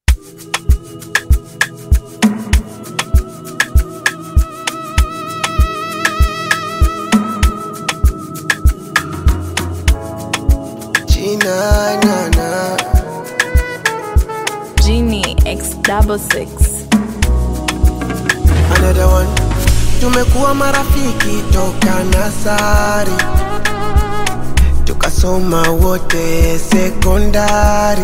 Gina, na, na. Genie X double six. Another one. Tumekuwa marafiki toka nasari, tukasoma wote sekondari.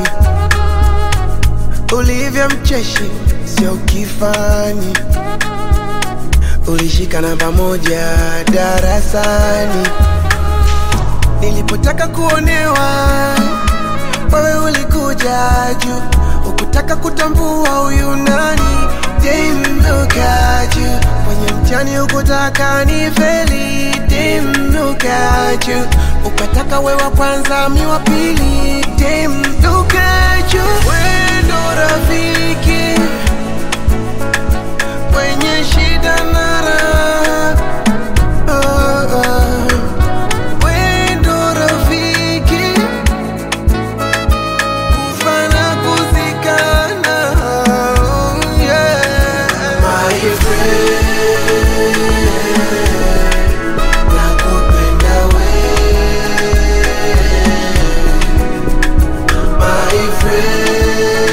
Ulivyo mcheshi sio kifani, ulishikana pamoja darasani. Nilipotaka kuonewa, wewe ulikuja juu, ukutaka kutambua huyu nani. Damn, look at you. Kwenye mtihani ukutaka ni feli. Damn, look at you. Ukataka we wa kwanza mi wa pili. Damn, look at you. We ndo rafiki kwenye shida na raha. Oh, oh. We ndo rafiki kufa na kuzikana. Oh, yeah. My friend, nakupenda we. My friend,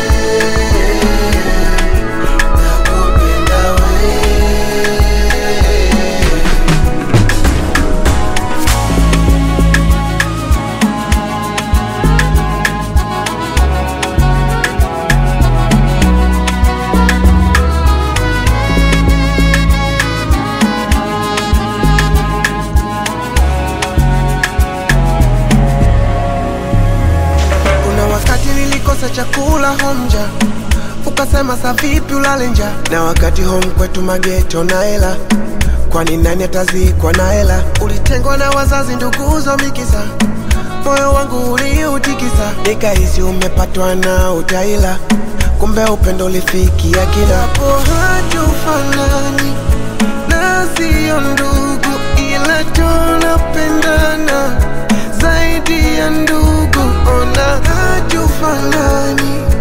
nakupenda we. Kuna wakati nilikosa chakula homja, ukasema sa vipi ulale nja, na wakati home kwetu mageto na hela, kwani nani atazikwa na hela? Ulitengwa na wazazi, nduguzo mikisa, moyo wangu uliutikisa, nikahisi umepatwa na utaila, kumbe upendo ulifikia kila hapo. Hatufanani na sio ndugu, ila tunapendana zaidi ya ndugu. Ona hatufanani